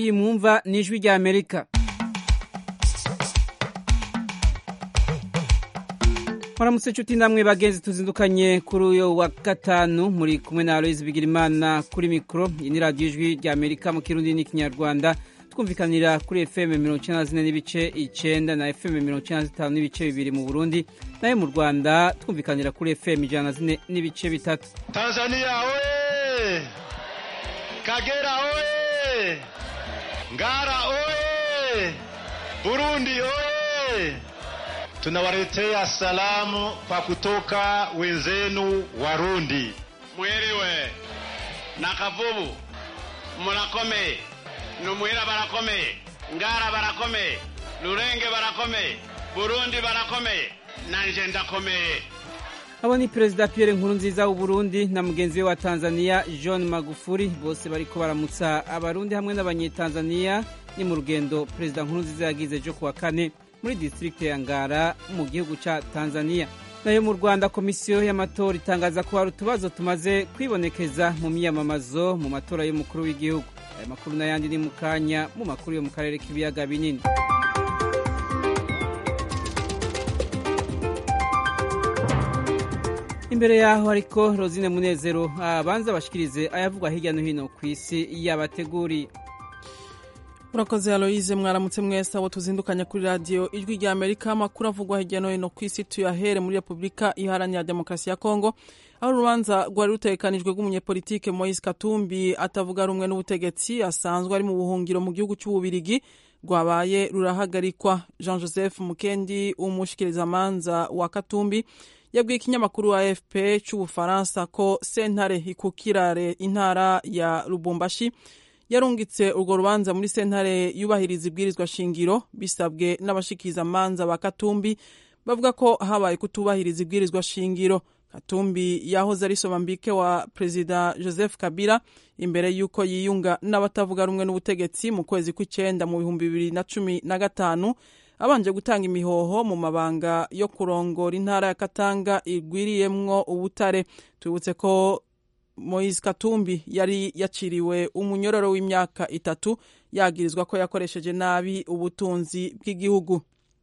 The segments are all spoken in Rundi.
iyi mwumva ni ijwi rya amerika muramutse inshuti namwe bagenzi tuzindukanye kuri uyu wa gatanu muri kumwe na aloyizi bigirimana kuri mikoro iyi ni radiyo ijwi rya amerika mu kirundi n'ikinyarwanda twumvikanira kuri fm mirongo icyenda na zine n'ibice icyenda na fm mirongo icyenda na zitanu n'ibice bibiri mu burundi nayo mu rwanda twumvikanira kuri fm ijana na zine n'ibice bitatu tanzania oye kagera oye ngara oye burundi oye tunawaletea salamu kwa kutoka wenzenu Warundi. mwiriwe nakavubu murakomeye numwira barakomeye ngara barakomeye rurenge barakomeye burundi barakomeye nanje ndakomeye abo ni perezida pierre nkurunziza w'uburundi na mugenzi we wa tanzania john magufuri bose bariko baramutsa abarundi hamwe n'abanyetanzania ni mu rugendo perezida nkurunziza yagize ejo kuwa kane muri district ya ngara mu gihugu ca tanzania nayo mu rwanda komisiyo y'amatora itangaza ko hari utubazo tumaze kwibonekeza mu miyamamazo mu matora y'umukuru w'igihugu aya makuru n'ayandi ni mu kanya mu makuru yo mu karere k'ibiyaga binini imbere yaho ariko rosine munezero abanza bashikirize ayavugwa hirya no hino ku isi yabateguriye murakoze aloyize mwaramutse mwese abo tuzindukanya kuri radiyo ijwi rya amerika amakuru avugwa hirya no hino ku isi tuyahere muri repubulika iharanira demokarasi ya kongo aho urubanza rwari rutegekanijwe rw'umunyepolitike moise katumbi atavuga rumwe n'ubutegetsi asanzwe ari mu buhungiro mu gihugu cy'ububirigi rwabaye rurahagarikwa jean joseph mukendi umushikirizamanza wa katumbi yabwiye ikinyamakuru afp cy'ubufaransa ko sentare ikukirare intara ya lubumbashi yarungitse urwo rubanza muri sentare yubahiriza ibwirizwa shingiro bisabwe n'abashikirizamanza ba katumbi bavuga ko habaye kutubahiriza ibwirizwa shingiro katumbi yahoze ari somambike wa perezida joseph kabila imbere y'uko yiyunga n'abatavuga rumwe n'ubutegetsi mu kwezi kw'icyenda mu bihumbi bibiri na cumi na gatanu abanje gutanga imihoho mu mabanga yo kurongora intara ya katanga igwiriyemwo ubutare tubibutse ko moise katumbi yari yaciriwe umunyororo w'imyaka itatu yagirizwa ko yakoresheje nabi ubutunzi bw'igihugu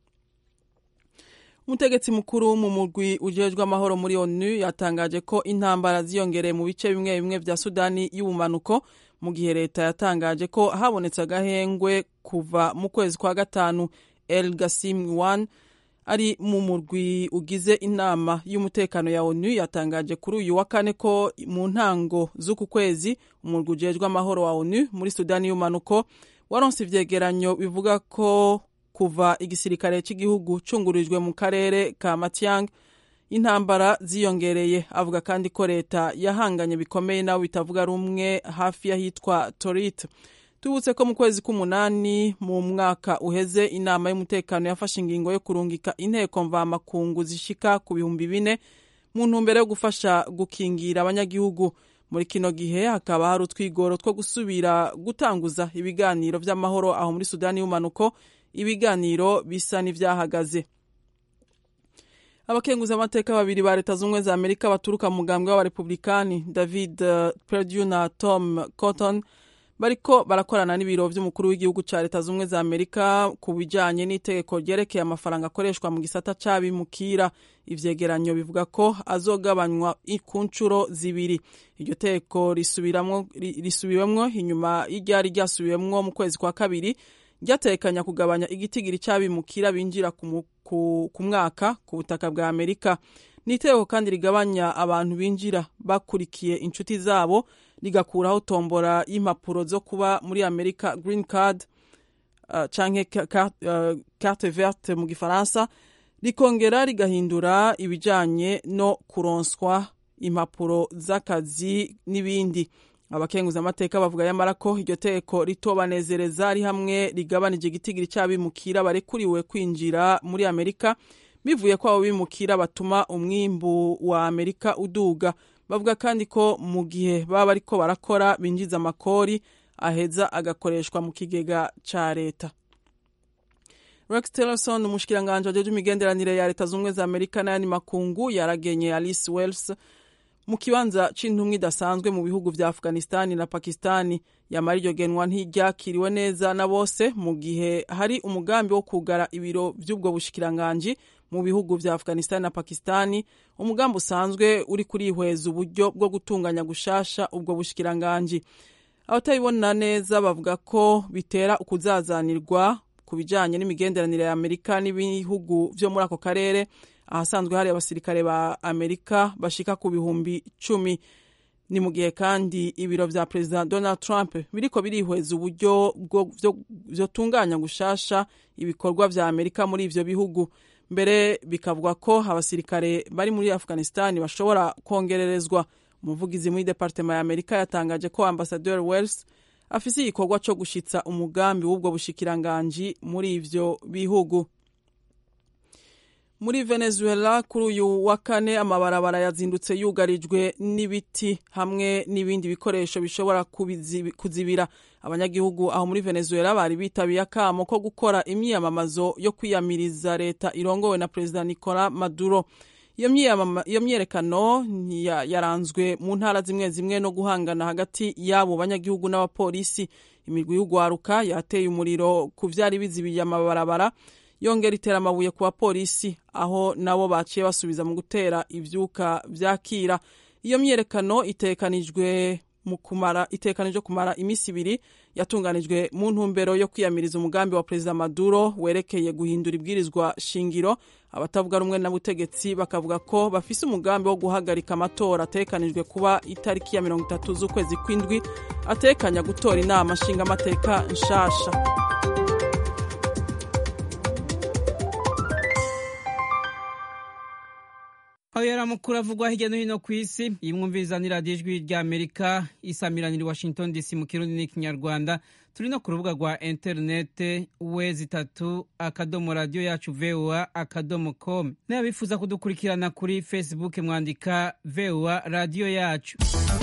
umutegetsi mukuru mu murwi ujejwe amahoro muri onu yatangaje ko intambara ziyongereye mu bice bimwe bimwe vya sudani y'ubumanuko mu gihe leta yatangaje ko habonetse agahengwe kuva mu kwezi kwa gatanu el gasim wan ari mu murwi ugize inama y'umutekano ya onu yatangaje kuri uyu wa kane ko mu ntango z'uku kwezi umurwi ujejwe amahoro wa onu muri sudani y'umanuko waronse ivyegeranyo bivuga ko kuva igisirikare cy'igihugu cungurijwe mu karere ka matiang intambara ziyongereye avuga kandi ko leta yahanganye bikomeye nabo bitavuga rumwe hafi y'ahitwa torit tubutse ko mu kwezi k'umunani mu mwaka uheze inama y'umutekano yafashe ingingo yo kurungika inteko mvamakungu zishika ku bihumbi bine mu ntumbero yo gufasha gukingira abanyagihugu muri kino gihe hakaba hari utwigoro two gusubira gutanguza ibiganiro vy'amahoro aho muri sudani y'umanuko ibiganiro bisa n'ivyahagaze abakenguzi amateka babiri ba leta z'ubumwe za amerika baturuka mu mugambwe w'abarepublikani david uh, perdue na tom cotton bariko barakorana n'ibiro vy'umukuru w'igihugu ca leta z'ubumwe za amerika ku bijanye n'itegeko ryerekeye amafaranga akoreshwa mu gisata c'abimukira ivyegeranyo bivuga ko azogabanywa ku ncuro zibiri iryo tegeko risubiwemwo inyuma y'iryari ryasubiwemwo mu kwezi kwa kabiri ryatekanya kugabanya igitigiri c'abimukira binjira ku, ku, ku mwaka ku butaka bwa amerika ni itegeko kandi rigabanya abantu binjira bakurikiye inshuti zabo rigakuraho tombora y'impapuro zo kuba muri amerika green card uh, canke uh, carte verte mu gifaransa rikongera rigahindura ibijanye no kuronswa impapuro z'akazi n'ibindi abakenguza amateka bavuga yamara ko iryo teko ritobanezereza ari hamwe rigabanije igitigiri c'abimukira barekuriwe kwinjira muri amerika bivuye ko abo bimukira batuma umwimbu wa amerika uduga bavuga kandi ko mu gihe baba bariko barakora binjiza amakori aheza agakoreshwa mu kigega ca leta rex tillerson umushikiranganje ajeje imigenderanire ya leta z'ubumwe za amerika n'ayandi makungu yaragenye alice wells mu kibanza c'intumwa idasanzwe mu bihugu vya afghanistani na pakistani yamara iryo genwa ntiryakiriwe neza na bose mu gihe hari umugambi wo kugara ibiro vy'ubwo bushikiranganji mu bihugu vya afghanistani na pakistani umugambi usanzwe uri kurihweza uburyo bwo gutunganya gushasha ubwo bushikiranganji abatabibona neza bavuga ko bitera ukuzazanirwa ku bijanye n'imigenderanire ya amerika n'ibihugu vyo muri ako karere ahasanzwe hari abasirikare ba amerika bashika ku bihumbi cumi ni mu gihe kandi ibiro vya perezida donald trump biriko birihweza uburyo vyotunganya gushasha ibikorwa vya amerika muri ivyo bihugu mbere bikavuga ko abasirikare bari muri afghanistan bashobora kongererezwa umuvugizi muri departema ya amerika yatangaje ko ambasaderi wells afise igikorwa co gushitsa umugambi w'ubwo bushikiranganji muri ivyo bihugu muri venezuela kuri uyu wa kane amabarabara yazindutse yugarijwe n'ibiti hamwe n'ibindi bikoresho bishobora kuzibira abanyagihugu aho muri venezuela bari bitabiye akamo ko gukora imyiyamamazo yo kwiyamiriza leta irongowe na perezida nicola maduro iyo myerekano yaranzwe mu ntara zimwe zimwe no guhangana hagati y'abo banyagihugu n'abapolisi imirwi y'ugwaruka yateye umuriro ku vyari bizibiye amabarabara yongera itera amabuye ku bapolisi aho nabo baciye basubiza mu gutera ivyuka vyakira iyo myerekano itekanijwe mu kumara itekanijwe kumara imisi ibiri yatunganijwe mu ntumbero yo kwiyamiriza umugambi wa perezida Maduro werekeye guhindura ibwirizwa shingiro abatavuga rumwe na butegetsi bakavuga ko bafise umugambi wo guhagarika amatora atekanijwe kuba itariki ya mirongo itatu z'ukwezi kw'indwi atekanya gutora inama nshingamateka nshasha aho yari amakuru avugwa hirya no hino ku isi iyi mwumviriza ni radiyo ijwi rya amerika isamiranira washington dc mu kirundi n'ikinyarwanda turi no ku rubuga rwa interinete we zitatu akadomo radiyo yacu voa akadomo com n'abifuza kudukurikirana kuri facebook mwandika voa radiyo yacu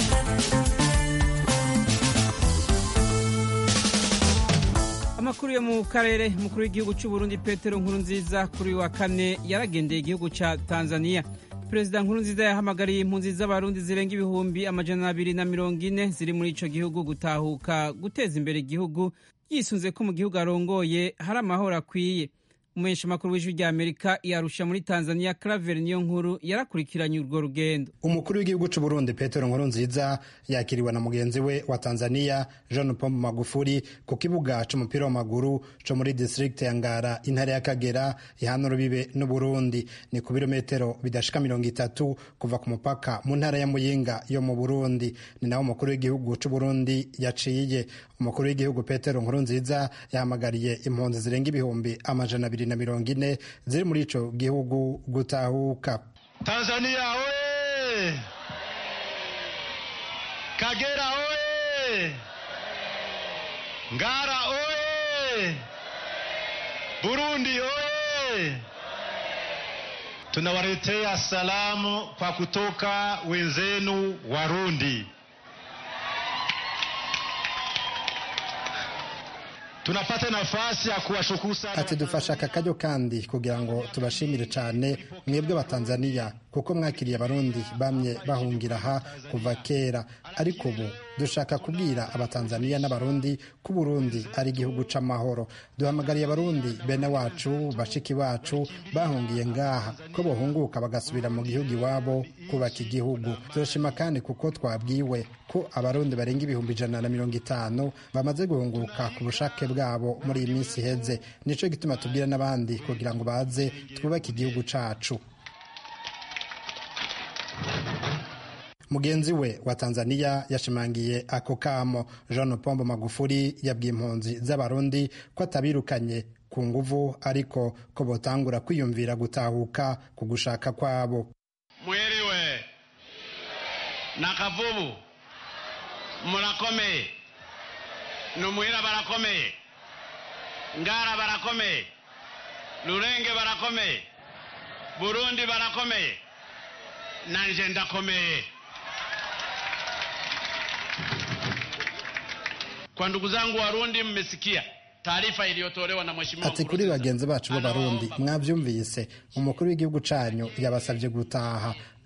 amakuru yo mu karere umukuru w'igihugu cy'u Burundi petero nkurunziza kuri wa kane yaragendeye igihugu cya tanzania perezida nkurunziza yahamagariye impunzi z'abarundi zirenga ibihumbi amajana abiri na mirongo ine ziri muri ico gihugu gutahuka guteza imbere igihugu yisunze ko mu gihugu arongoye hari amahoro akwiye umuhesha makuru w'ijwi rya amerika yarusha muri tanzania claver niyo nkuru yarakurikiranye urwo rugendo umukuru w'igihugu cy'u burundi petero nkurunziza yakiriwe na mugenzi we wa tanzania jean pombe magufuri ku kibuga c'umupira w'amaguru co muri district ya ngara intara y'akagera ihana urubibe n'uburundi ni ku birometero bidashika mirongo itatu kuva ku mupaka mu ntara ya muyinga yo mu burundi ni naho umukuru w'igihugu c'u burundi yaciye umukuru w'igihugu petero nkurunziza yahamagariye impunzi zirenga ibihumbi amajana abiri na mirongo ine ziri muri ico gihugu gutahuka tanzania oye kagera oye ngara oye burundi oye tunawaletea salamu kwa kutoka wenzenu warundi tunapata nafasi ya kuwashukuru sana ati dufashe aka karyo kandi kugira ngo tubashimire cyane mwebwe abatanzaniya kuko mwakiriye abarundi bamye bahungira aha kuva kera ariko ubu dushaka kubwira abatanzaniya n'abarundi ko uburundi ari igihugu c'amahoro duhamagariye abarundi bene wacu bashiki bacu bahungiye ngaha ko bohunguka bagasubira mu gihugu iwabo kubaka igihugu turashima kandi kuko twabwiwe ko abarundi barenga ibihumbi ijana na mirongo itanu bamaze guhunguka ku bushake bwabo muri iyi minsi iheze nico gituma tubwira n'abandi kugira ngo baze twubake igihugu cacu mugenzi we wa tanzania yashimangiye ako kamo jean pombo magufuri yabwiye impunzi z'abarundi ko atabirukanye ku nguvu ariko ko botangura kwiyumvira gutahuka ku gushaka kwabo mwiriwe na kavubu murakomeye numuhira barakomeye ngara barakomeye rurenge barakomeye burundi barakomeye nanje ndakomeye kwa ndugu zangu warundi mmesikia taarifa iliyotolewa na mheshimiwa ati kuri bagenzi bacu b'abarundi mwavyumvise umukuru w'igihugu canyu yabasavye gutaha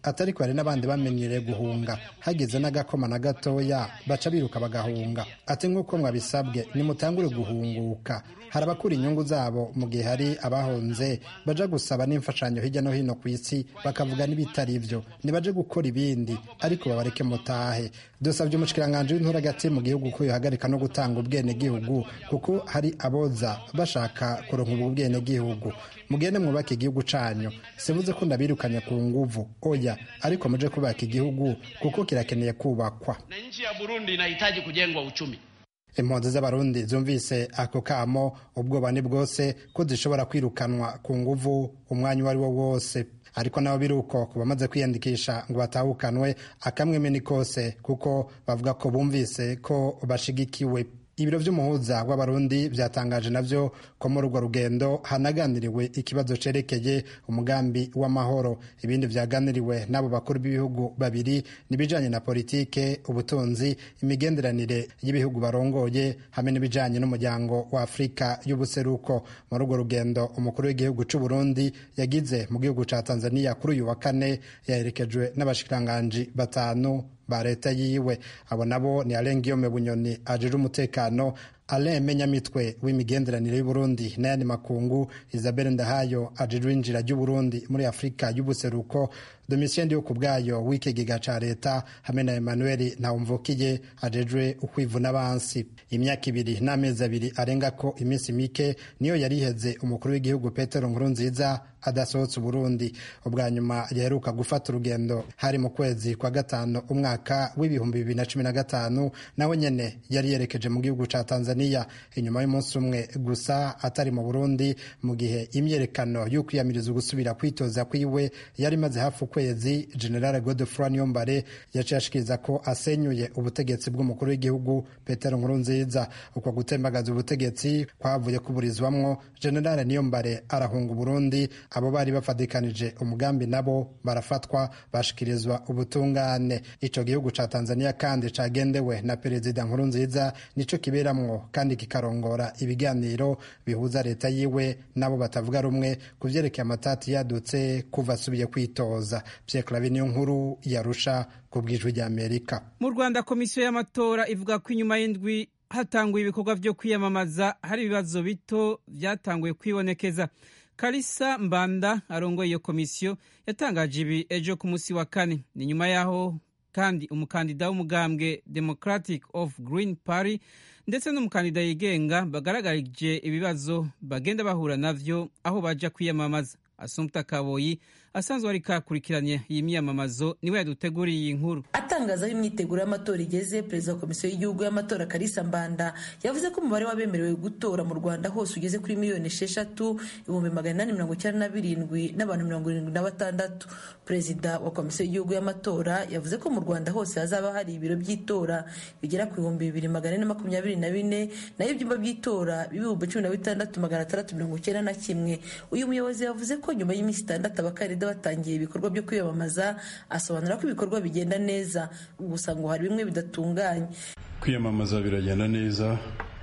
atari ko hari n'abandi bamenyereye guhunga hageze n'agakoma na gatoya baca biruka bagahunga ati nk'uko mwabisabwe nimutangure guhunguka hari abakura inyungu zabo mu gihe hari abahunze baja gusaba n'imfashanyo hirya no hino ku isi bakavuga n'ibitari byo nibaje gukora ibindi ariko babareke mutahe dusabye umushikiranganji w'intura hagati mu gihugu ko yohagarika no gutanga ubwenegihugu kuko hari aboza bashaka kuronka ubu bwenegihugu mugende mwubake igihugu canyu sivuze ko ndabirukanye ku nguvu oya ariko muje kubaka igihugu kuko kirakeneye kubakwa na nchi ya Burundi inahitaji kujengwa uchumi. impunzi z'abarundi zumvise ako kamo ubwoba ni bwose ko zishobora kwirukanwa ku nguvu umwanya uwo ari wo wose ariko nabo biri uko ku bamaze kwiyandikisha ngo batahukanwe akamweme ni kose kuko bavuga ko bumvise ko bashigikiwe ibiro by'umuhuza w'abarundi byatangaje navyo ko muri urwo rugendo hanaganiriwe ikibazo cerekeye umugambi w'amahoro ibindi vyaganiriwe n'abo bakuru b'ibihugu babiri n'ibijanye na politike ubutunzi imigenderanire y'ibihugu barongoye hamwe n'ibijanye n'umuryango wa afurika y'ubuseruko muri urwo rugendo umukuru w'igihugu c'u Burundi yagize mu gihugu ca tanzania kuri uyu wa kane yaherekejwe n'abashikiranganji batanu ba leta yiwe abo nabo ni Alain Guillaume Bunyoni ajejwe umutekano Alain Menyamitwe w'imigenderanire y'Uburundi n'ayandi makungu Isabelle Ndahayo ajejwe injira ry'Uburundi muri Afurika y'ubuseruko Domitien Ndiyo kubwayo w'ikigega ca leta hamwe na Emmanuel Ntawumvukiye ajejwe ukwivuna abansi imyaka ibiri n'amezi abiri arenga ko iminsi mike niyo yari iheze umukuru w'igihugu Petero Nkurunziza adasohotse Burundi ubwa nyuma yaheruka gufata urugendo hari mu kwezi kwa gatanu umwaka w'ibihumbi bibiri na cumi na gatanu nawe nyene yari yerekeje mu gihugu ca Tanzania inyuma y'umunsi umwe gusa atari mu Burundi mu gihe imyerekano y'ukwiyamiriza gusubira kwitoza kwiwe yari imaze hafi ukwezi General Godefroid Niyombare yaciye ashikiriza ko asenyuye ubutegetsi bw'umukuru w'igihugu Petero Nkurunziza uko gutembagaza ubutegetsi kwavuye kuburizwamwo General Niyombare arahunga Burundi abo bari bafatikanije umugambi nabo barafatwa bashikirizwa ubutungane ico gihugu ca Tanzania kandi cagendewe na perezida Nkurunziza nico kiberamwo kandi kikarongora ibiganiro bihuza leta yiwe nabo batavuga rumwe ku vyerekeye amatati yadutse kuva asubiye kwitoza Pierre Claver niyo nkuru yarusha ku bwijwi rya Amerika mu Rwanda komisiyo y'amatora ivuga ko inyuma y'indwi hatanguye ibikorwa vyo kwiyamamaza hari ibibazo bito vyatanguye kwibonekeza Kalisa Mbanda arongoye iyo komisiyo yatangaje ibi ejo ku munsi wa kane ni nyuma yaho kandi umukandida w'umugambwe Democratic of Green Party ndetse n'umukandida yigenga bagaragarije ibibazo bagenda bahura navyo aho baja kwiyamamaza Assumpta Kaboyi asanzwe ariko akurikiranye iyi myamamazo niwe yaduteguriye iyi nkuru atangaza aho imyiteguro y'amatora igeze perezida wa komisiyo y'igihugu y'amatora Kalisa Mbanda yavuze ko umubare w'abemerewe gutora mu Rwanda hose ugeze kuri miliyoni esheshatu ibihumbi magana inani mirongo icyenda na birindwi n'abantu mirongo irindwi na batandatu perezida wa komisiyo y'igihugu y'amatora yavuze ko mu Rwanda hose hazaba hari ibiro by'itora bigera ku bihumbi bibiri magana ane makumyabiri na bine naho ibyumba by'itora b'ibihumbi cumi na bitandatu magana atandatu mirongo icyenda na kimwe uyu muyobozi yavuze ko nyuma y'iminsi itandatu abakandida batangiye ibikorwa byo kwiyamamaza asobanura ko ibikorwa bigenda neza gusa ngo hari bimwe bidatunganye kwiyamamaza biragenda neza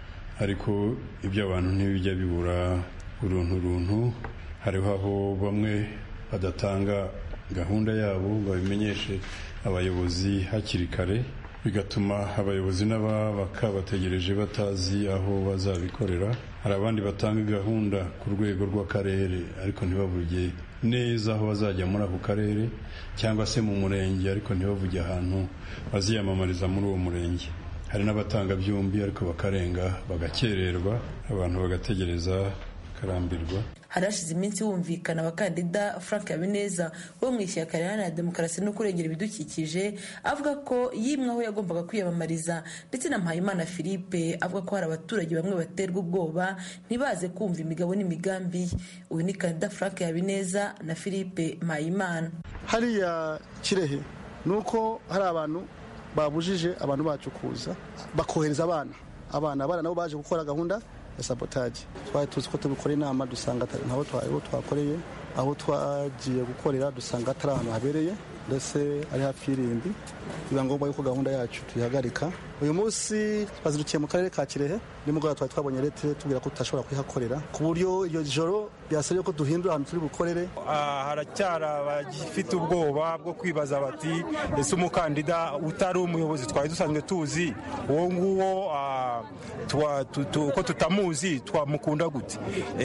ariko ibyo abantu ntibijya bibura uruntu runtu hariho aho bamwe badatanga gahunda yabo ngo babimenyeshe abayobozi hakiri kare bigatuma abayobozi n'ababaka bategereje batazi aho bazabikorera hari abandi batanga gahunda ku rwego rw'akarere ariko ntibavuge neza aho bazajya muri ako karere cyangwa se mu murenge ariko ntibavuge ahantu baziyamamariza muri uwo murenge hari n'abatanga byombi ariko bakarenga bagakererwa abantu bagategereza bakarambirwa hari hashize iminsi humvikana abakandida frank habineza wo mu ishyaka riharanira demokarasi no kurengera ibidukikije avuga ko yimwe aho yagombaga kwiyamamariza ndetse na mpayimana philippe avuga ko hari abaturage bamwe baterwa ubwoba ntibaze kumva imigabo n'imigambi ye uyu ni kandida frank habineza na philippe mpayimana hariya kirehe ni uko hari abantu babujije abantu bacu kuza bakohereza abana abana abana nabo baje gukora gahunda ya sabotage twari tuzi ko tubikora inama dusanga ntabo twakoreye aho twagiye gukorera dusanga atari ahantu habereye ndetse ari hafi y'irimbi biba ngombwa yuko gahunda yacu tuyihagarika uyu munsi twazindukiye mu karere ka kirehe nimugoroba twari twabonye leta tubwira ko tutashobora kuyihakorera ku buryo iryo joro byasabye ko duhindura ahantu turi bukorere haracyari abagifite ubwoba bwo kwibaza bati ese umukandida utari umuyobozi twari dusanzwe tuzi uwo nguwo ko tutamuzi twamukunda gute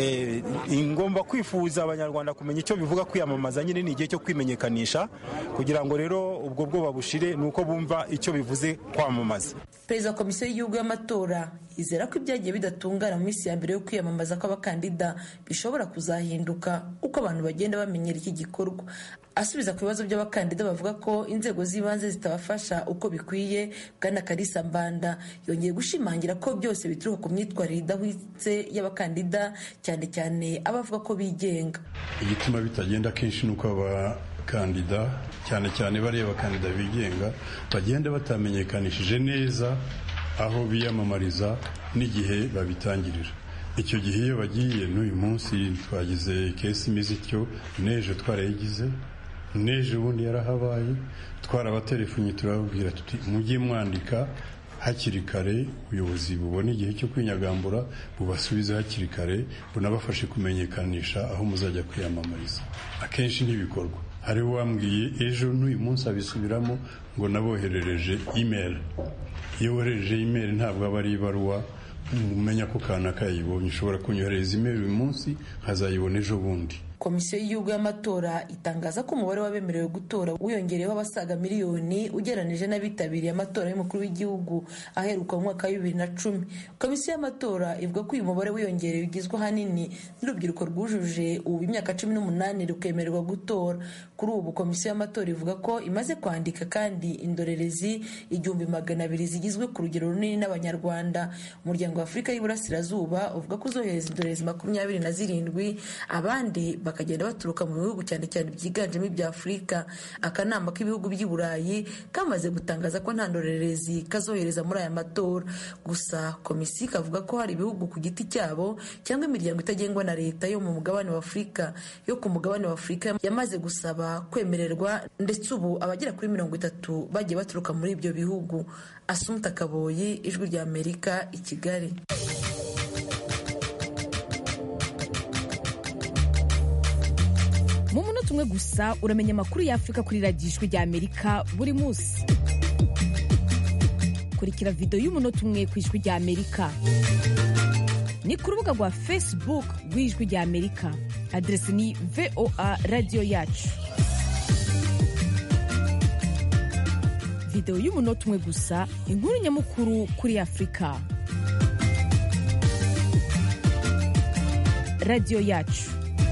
ngomba kwifuza abanyarwanda kumenya icyo bivuga kwiyamamaza nyine ni igihe cyo kwimenyekanisha kugira ngo rero ubwo bwoba bushire ni uko bumva icyo bivuze kwamamaza perezida wa komisiyo y'igihugu y'amatora yizera ko ibyagiye bidatungana mu minsi ya mbere yo kwiyamamaza kw'abakandida bishobora kuzahinduka uko abantu bagenda bamenyera iki gikorwa asubiza ku bibazo by'abakandida bavuga ko inzego z'ibanze zitabafasha uko bikwiye bwana karisa mbanda yongeye gushimangira ko byose bituruka ku myitwarire idahwitse y'abakandida cyane cyane abavuga ko bigenga igituma bitagenda kenshi ni uko abakandida cyane cyane bariya bakandida bigenga bagenda batamenyekanishije neza aho biyamamariza n'igihe babitangirira icyo gihe iyo bagiye n'uyu munsi twagize kesi imeze ityo n'ejo twarayigize n'ejo ubundi yarahabaye twarabatelefonye turababwira tuti mujye mwandika hakiri kare ubuyobozi bubona igihe cyo kwinyagambura bubasubize hakiri kare bunabafashe kumenyekanisha aho muzajya kwiyamamariza akenshi ntibikorwa hari uwambwiye ejo n'uyu munsi abisubiramo ngo naboherereje imeri iyo woherereje imeri ntabwo aba ari ibaruwa umenya ko kanaka yayibonye ushobora kunyoherereza imeri uyu munsi nkazayibona ejo bundi komisiyo y'igihugu y'amatora itangaza ko umubare w'abemerewe gutora wiyongereyeho abasaga miliyoni ugereranije n'abitabiriye amatora y'umukuru w'igihugu aheruka mu mwaka wa bibiri na cumi komisiyo y'amatora ivuga ko uyu mubare wiyongereye ugizwe ahanini n'urubyiruko rwujuje ubu imyaka cumi n'umunani rukemererwa gutora kuri ubu komisiyo y'amatora ivuga ko imaze kwandika kandi indorerezi igihumbi magana abiri zigizwe ku rugero runini n'abanyarwanda umuryango wa afurika y'iburasirazuba uvuga ko uzohereza indorerezi makumyabiri na zirindwi abandi bakagenda baturuka mu bihugu cyane cyane byiganjemo ibya afurika akanama k'ibihugu by'i burayi kamaze gutangaza ko nta ndorerezi kazohereza muri aya matora gusa komisiyo ikavuga ko hari ibihugu ku giti cyabo cyangwa imiryango itagengwa na leta yo mu mugabane wa afurika yo ku mugabane wa afurika yamaze gusaba kwemererwa ndetse ubu abagera kuri mirongo itatu bagiye baturuka muri ibyo bihugu asumuta kaboyi ijwi rya amerika i kigali mu munota umwe gusa uramenya amakuru y'afurika kuri radiyo ijwi rya amerika buri munsi kurikira videwo y'umunota umwe ku ijwi rya amerika ni ku rubuga rwa facebook rw'ijwi rya amerika aderesi ni voa radiyo yacu videwo y'umunota umwe gusa inkuru nyamukuru kuri afurika radiyo yacu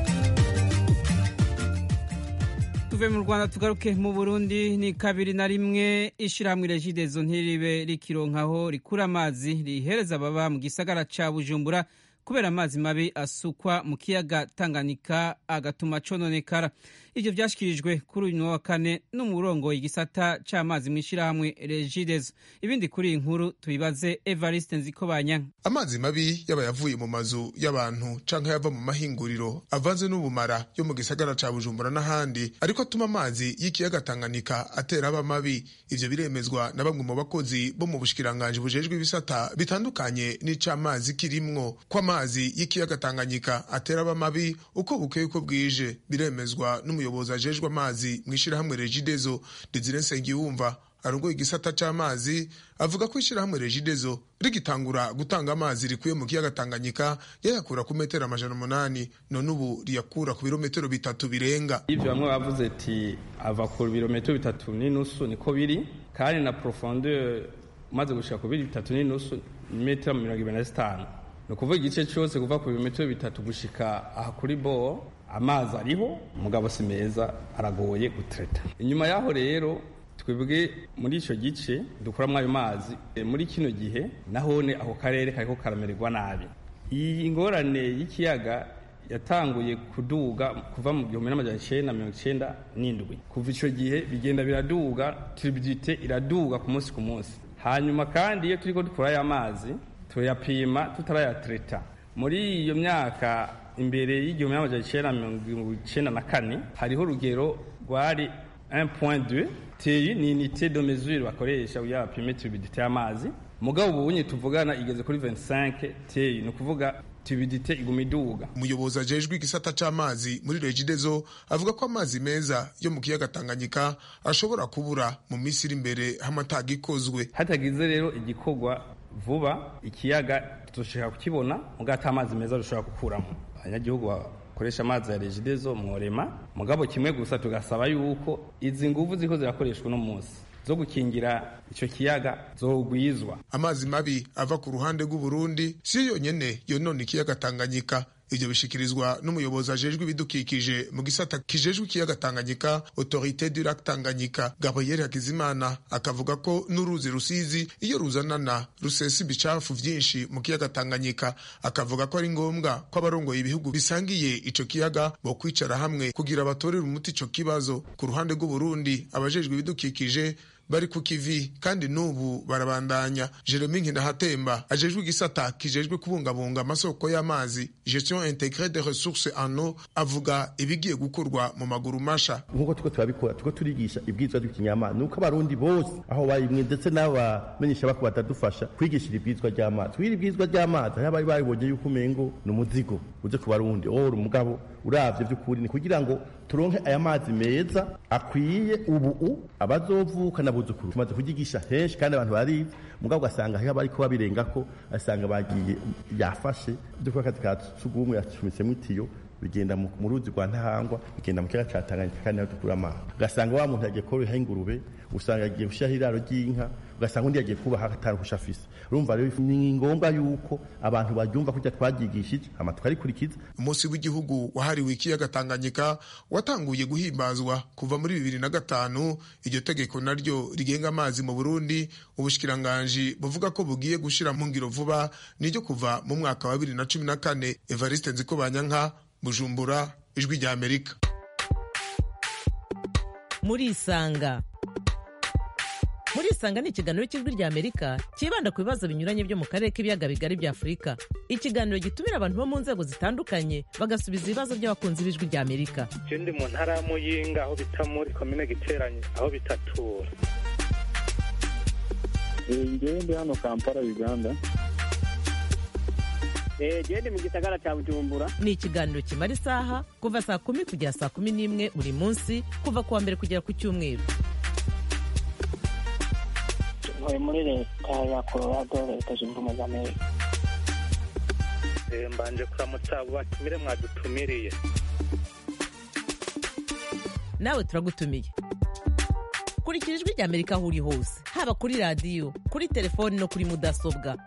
tuve mu rwanda tugaruke mu burundi ni kabiri na rimwe ishyirahamwe regidezo ntiribe rikironkaho rikura amazi rihereza ababa mu gisagara ca bujumbura kubera amazi mabi asukwa mu kiyaga tanganyika agatuma cononekara ivyo vyashikirijwe kuri uyu wa kane n'umurongo igisata c'amazi mu ishyirahamwe regidezo ibindi kuri iyi nkuru tubibaze evariste nzikobanya amazi mabi yaba yavuye mu mazu y'abantu canke yava mu mahinguriro avanze n'ubumara yo mu gisagara ca bujumbura n'ahandi ariko atuma amazi y'ikiyaga tanganyika atera aba mabi ivyo biremezwa na bamwe mu bakozi bo mu bushikiranganji bujejwe ibisata bitandukanye n'icamazi kirimwo ko amazi y'ikiyaga tanganyika atera aba mabi uko bukeye uko bwije biremezwa n'umuyobozi ajejwe amazi mu ishirahamwe regidezo desire nsengiyumva arongoye igisata c'amazi avuga ko ishirahamwe regidezo rigitangura gutanga amazi rikuye mu kiyaga tanganyika yayakura ku metero amajana umunani none ubu riyakura ku birometero bitatu birenga ivyo bamwe bavuze ati ava ku birometero bitatu n'inusu niko biri kandi na profondeur umaze gushika ku biri bitatu n'inusu metero mirongo ibiri na zitanu ni ukuvuga igice cyose kuva ku birometero bitatu gushika aha kuri bo amazi ariho umugabo si meza aragoye gutereta inyuma y'aho rero twebwe muri icyo gice dukuramo ayo mazi muri kino gihe nahone ako karere kariko karamererwa nabi iyi ngorane y'ikiyaga yatanguye kuduga kuva mu gihumbi n'amajana icenda mirongo icenda n'indwi kuva icyo gihe bigenda biraduga turibidite iraduga ku munsi ku munsi hanyuma kandi iyo turiko dukura aya mazi tuyapima tutarayatereta muri iyo myaka imbere y'igihumbi n'amajana icenda mirongo icenda na kane hariho urugero rwari 1.2 TI ni unité de mesure bakoresha kugira bapime turbidité y'amazi mugabo ubunye tuvugana igeze kuri 25 TI ni ukuvuga turbidité iguma iduga umuyobozi ajejwe igisata c'amazi muri regidezo avuga ko amazi meza yo mu kiyaga tanganyika ashobora kubura mu minsi iri imbere hamataga ikozwe hatagize rero igikorwa vuba ikiyaga tuzoshaka kukibona mugabo ata amazi meza dushobora gukuramo abanyagihugu bakoresha amazi ya regidezo mworema mugabo kimwe gusa tugasaba yuko izi nguvu ziko zirakoreshwa uno munsi zo gukingira ico kiyaga zogwizwa amazi mabi ava ku ruhande rw'uburundi siyo yonyene yonona ikiyaga tanganyika ivyo bishikirizwa n'umuyobozi ajejwe ibidukikije mu gisata kijejwe ikiyaga tanganyika autorité du lac tanganyika gabriel hakizimana akavuga ko n'uruzi rusizi iyo ruzanana rusesa ibicafu vyinshi mu kiyaga tanganyika akavuga ko ari ngombwa ko abarongoye ibihugu bisangiye ico kiyaga bo kwicara hamwe kugira batorere umuti ico kibazo ku ruhande rw'uburundi abajejwe ibidukikije bari ku kivi kandi n'ubu barabandanya jeremy nkinahatemba ajejwe igisata kijejwe kubungabunga amasoko y'amazi gestion integre de ressources en eau avuga ibigiye gukorwa mu maguru masha nk'uko tuko turabikora tuko turigisha ibwirizwa ry'ikinyamazi nuko abarundi bose aho barimwe ndetse n'abamenyesha bako batadufasha kwigishira ibwirizwa ry'amazi kugira ibwirizwa ry'amazi aho bari babibonye yuko umengo ni umuzigo uje ku barundi or umugabo uravye vy'ukuri ni kugira ngo turonke aya mazi meza akwiye ubu abazovuka n'abuzukuru tumaze kugigisha henshi kandi abantu barizi mugabo ugasanga hariho abariko babirengako asanga bagiye yafashe vy'uko akazi ka sugumwe yacumisemo itiyo bigenda mu ruzi rwa ntahangwa bigenda mu kiyaga ca Tanganyika kandi naho dukura amazi ugasanga wa muntu yagiye koroha ingurube usanga yagiye gushiraho iraro ry'inka ugasanga undi yagiye kubaha ataruhusha afise urumva rero ni ngombwa yuko abantu baryumva kurya twaryigishije hama tukarikurikiza umunsi w'igihugu wahariwe ikiyaga tanganyika watanguye guhimbazwa kuva muri bibiri na gatanu iryo tegeko naryo rigenga amazi mu burundi ubushikiranganji buvuga ko bugiye gushira mu ngiro vuba niryo kuva mu mwaka wa bibiri na cumi na kane evariste nzikobanyanka bujumbura ijwi rya amerika murisanga murisanga ni ikiganiro cy'ijwi rya amerika cyibanda ku bibazo binyuranye byo mu karere k'ibiyaga bigari bya afurika ikiganiro gitumira abantu bo mu nzego zitandukanye bagasubiza ibibazo by'abakunzi b'ijwi rya amerika je ndi mu ntara ya muyinga aho bita muri komine giteranye aho bitatura ngewe ndi hano kampala uganda gende mu gisagara cya bujumbura ni ikiganiro kimara isaha kuva saa kumi kugera saa kumi n'imwe buri munsi kuva ku wa mbere kugera ku cyumweru ntuye muri leta ya colorado leta zunze ubumwe za amerika mbanje kuramutsa abo batumire mwadutumiriye nawe turagutumiye kurikira ijwi rya amerika aho uri hose haba kuri radiyo kuri telefoni no kuri mudasobwa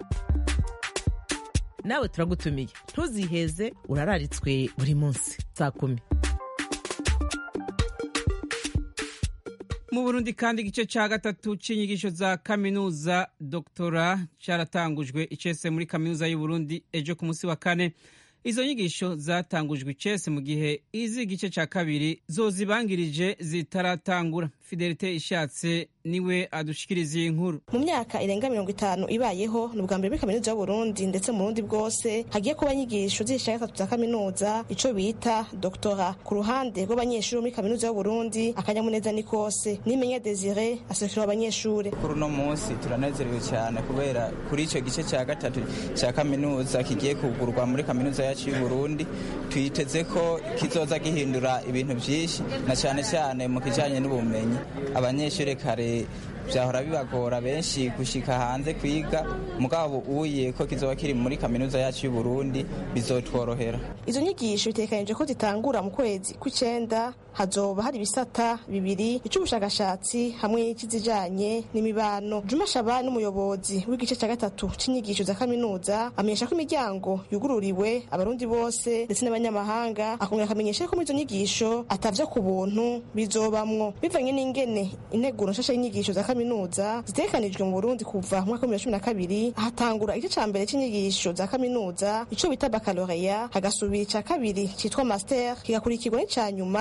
nawe turagutumiye ntuziheze urararitswe buri munsi saa kumi mu burundi kandi igice cya gatatu cy'inyigisho za kaminuza doktora cyaratangujwe icese muri kaminuza y'uburundi ejo ku munsi wa kane izo nyigisho zatangujwe icese mu gihe izi igice cya kabiri zo zibangirije zitaratangura fidelite ishatse niwe adushikiriza iyi nkuru mu myaka irenga mirongo itanu ibayeho ni ubwa mbere muri kaminuza y'uburundi ndetse mu burundi bwose hagiye kuba inyigisho z'igice gatatu za kaminuza ico bita doktora ku ruhande rw'abanyeshuri muri kaminuza y'uburundi akanyamuneza ni kose nimenya desire asekera abanyeshuri kuri uno munsi turanezerewe cyane kubera kuri icyo gice cya gatatu cya kaminuza kigiye kugurwa muri kaminuza yacu y'uburundi twiteze ko kizoza gihindura ibintu byinshi na cyane cyane mu kijyanye n'ubumenyi abanyeshuri kare byahora bibagora benshi gushika hanze kwiga mugabo uye ko kizoba kiri muri kaminuza yacu y'u Burundi bizotworohera izo nyigisho bitekanije ko zitangura mu kwezi kw'icenda hazoba hari ibisata bibiri icy'ubushakashatsi hamwe n'ikizijanye n'imibano Juma Shaba n'umuyobozi w'igice cya gatatu c'inyigisho za kaminuza amenyesha ko imiryango yugururiwe abarundi bose ndetse n'abanyamahanga akongera akamenyesha ko muri izo nyigisho atavyo ku buntu bizobamwo bivanye n'ingene integuro nshasha y'inyigisho za kaminuza zitegekanijwe mu Burundi kuva mu mwaka wa cumi na kabiri ahatangura igice ca mbere c'inyigisho za kaminuza ico bita baccalaureat hagasubira ica kabiri citwa master kigakurikirwa n'ica nyuma ari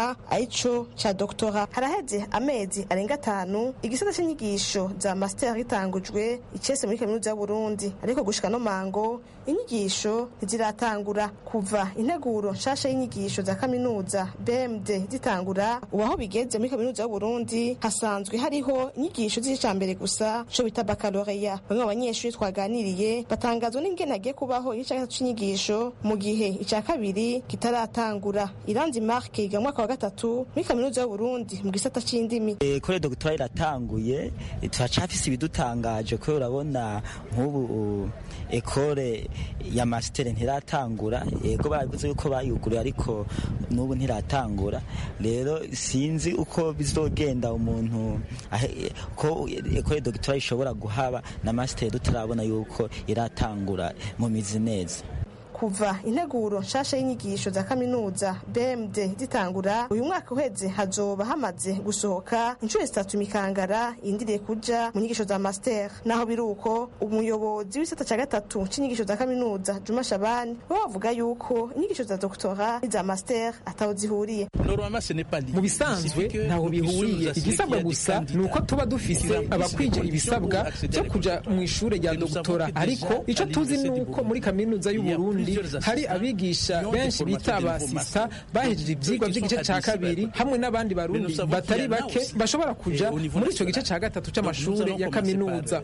arico ca doktora haraheze amezi arenga atanu igisata c'inyigisho za master gitangujwe icese muri kaminuza y'uburundi ariko gushika no mango inyigisho ntiziratangura kuva integuro nshasha y'inyigisho za kaminuza bmd zitangura ubu aho bigeze muri kaminuza y'uburundi hasanzwe hariho inyigisho z'ica mbere gusa co bita bakaloreya bamwe mu banyeshuri twaganiriye batangazwa n'ingene hagiye kubaho igice cya gatatu c'inyigisho mu gihe ica kabiri kitaratangura iranzi marke yiga mu mwaka wa gatatu muri kaminuza y'uburundi mu gisata c'indimi kore dogitwari iratanguye turacafise ibidutangaje kubera urabona nk'ubu ekore ya masitere ntiratangura yego bavuze yuko bayuguruye ariko n'ubu ntiratangura rero sinzi uko bizogenda umuntu ko ekore dogitwari ishobora guhaba na masitere tutarabona yuko iratangura mu mizi neza kuva integuro nshasha y'inyigisho za kaminuza bmd zitangura uyu mwaka uheze hazoba hamaze gusohoka inshuro zitatu imikangara yindiriye kuja mu nyigisho za master naho biri uko umuyobozi w'isata ca gatatu c'inyigisho za kaminuza juma shabani we bavuga yuko inyigisho za doktora n'iza master ataho zihuriye mu bisanzwe ntaho bihuriye igisabwa gusa ni uko tuba dufise abakwije ibisabwa byo kuja mu ishure rya doktora ariko ico tuzi ni uko muri kaminuza y'uburundi hari abigisha benshi bita abasista bahejeje ivyigwa vy'igice ca kabiri hamwe n'abandi barundi batari bake bashobora kuja muri ico gice ca gatatu c'amashure ya kaminuza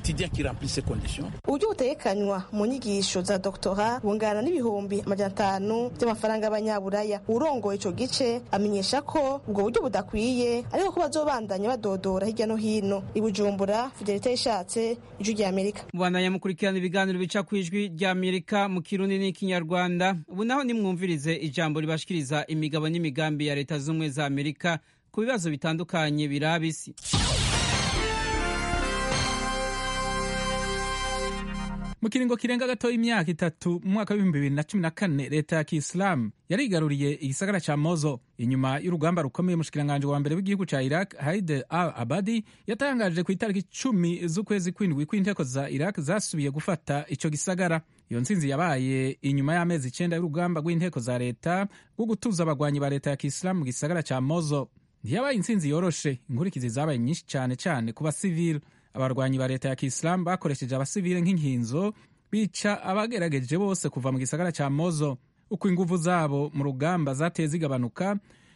uburyo butegekanywa mu nyigisho za doktora bungana n'ibihumbi amajana atanu vy'amafaranga y'abanyaburaya urongoye ico gice amenyesha ko ubwo buryo budakwiye ariko ko bazobandanya badodora hirya no hino i bujumbura fidelite yishatse ijwi rya amerika mubandanya mukurikirana ibiganiro bica ku ijwi rya amerika mu kirundi n'ikinyarwanda ubu naho nimwumvirize ijambo ribashikiriza imigabo n'imigambi ya leta z'ubumwe za amerika ku bibazo bitandukanye biraba isi mu kiringo kirenga gato imyaka itatu mu mwaka w'ibihumbi bibiri na cumi na kane leta ya kisilamu yarigaruriye igisagara ca mozo inyuma y'urugamba rukomeye umushikiranganji wa mbere w'igihugu ca iraq haide al abadi yatangaje ku itariki cumi z'ukwezi kw'indwi kw'inteko za iraq zasubiye gufata ico gisagara iyo ntsinzi yabaye inyuma y'amezi icenda y'urugamba rw'inteko za leta rwo gutuza abagwanyi ba leta ya kisilamu mu gisagara ca mozo ntiyabaye intsinzi yoroshe inkurikizi zabaye nyinshi cane cane ku basivili abarwanyi ba leta ya kisilamu bakoresheje abasivile nk'inkinzo bica abagerageje bose kuva mu gisagara ca mozo uko inguvu zabo mu rugamba zateye zigabanuka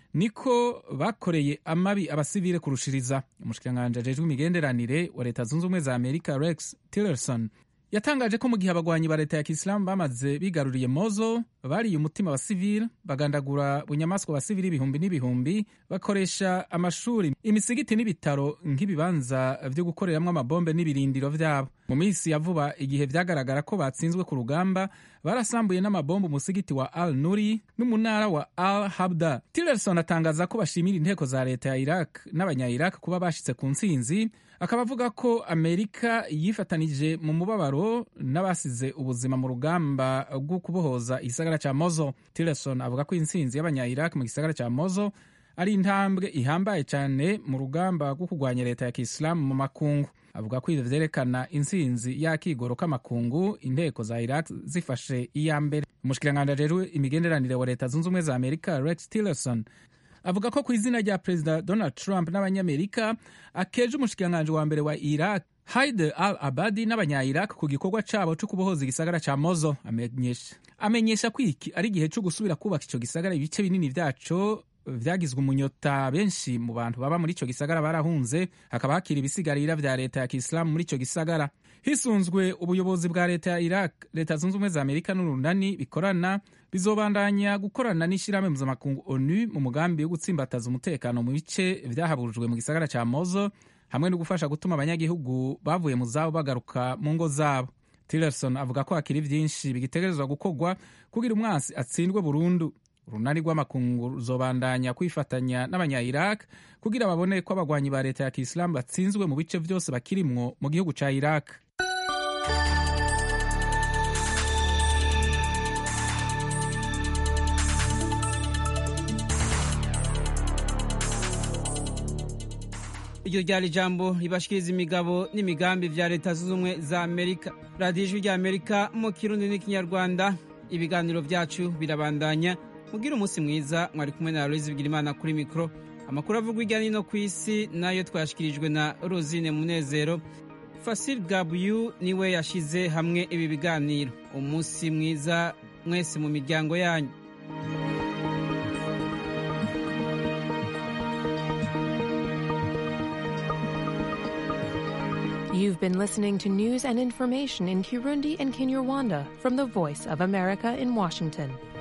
niko bakoreye amabi abasivile kurushiriza umushikiranganji ajejwe imigenderanire wa leta zunze ubumwe za amerika rex tillerson yatangaje ko mu gihe abagwanyi ba leta ya kisilamu bamaze bigaruriye mozo bariye umutima wa sivile bagandagura bunyamaswa ba sivile ibihumbi n'ibihumbi bakoresha amashuri imisigiti n'ibitaro nk'ibibanza vyo gukoreramwo amabombe n'ibirindiro vyabo mu minsi ya vuba igihe vyagaragara ko batsinzwe ku rugamba barasambuye n'amabombe umusigiti wa al nuri n'umunara wa al habda tillerson atangaza ko bashimira inteko za leta ya iraq n'abanya iraq kuba bashitse ku ntsinzi akaba avuga ko amerika yifatanije mu mubabaro n'abasize ubuzima mu rugamba rwo kubohoza igisagara ca mozo tillerson avuga ko intsinzi y'abanya iraq mu gisagara ca mozo ari intambwe ihambaye cyane mu rugamba rwo kurwanya leta ya kisilamu mu makungu avuga ko ivyo vyerekana intsinzi y'akigoro k'amakungu inteko za iraq zifashe iya mbere umushikiranganji ajejwe imigenderanire wa leta zunze ubumwe za amerika rex tillerson avuga ko ku izina rya perezida donald trump n'abanyamerika akeje umushikiranganji wa mbere wa iraq haide al abadi n'abanya-iraq ku gikorwa cabo co kubohoza igisagara ca mozo amenyesha amenyesha ko iki ari igihe co gusubira kubaka ico gisagara ibice binini vyaco vyagizwe umunyota benshi mu bantu baba muri ico gisagara barahunze hakaba hakiri ibisigarira vya leta ya kisilamu muri ico gisagara hisunzwe ubuyobozi bwa leta ya iraq leta zunze ubumwe za amerika n'urunani bikorana bizobandanya gukorana n'ishirahamwe mpuzamakungu onu mu mugambi wo gutsimbataza umutekano mu bice vyahaburujwe mu gisagara ca mozo hamwe no gufasha gutuma abanyagihugu bavuye mu zabo bagaruka mu ngo zabo tillerson avuga ko hakiri vyinshi bigitegerezwa gukorwa kugira umwansi atsindwe burundu urunani rw'amakungu ruzobandanya kwifatanya n'abanya-iraq kugira babone ko abagwanyi ba leta ya kisilamu batsinzwe mu bice vyose bakirimwo mu gihugu ca iraq iryo ryari ijambo ribashikiriza imigabo n'imigambi vya leta zunze ubumwe za amerika radiyo ijwi rya amerika mu kirundi n'ikinyarwanda ibiganiro vyacu birabandanya mugire umunsi mwiza mwari kumwe na aloyizi bigirimana kuri mikoro amakuru avugwa hirya no hino ku isi nayo twashyikirijwe na rosine munezero fasil gabuyu niwe yashyize hamwe ibi biganiro umunsi mwiza mwese mu miryango yanyu You've been listening to news and information in Kirundi and Kinyarwanda from the Voice of America in Washington.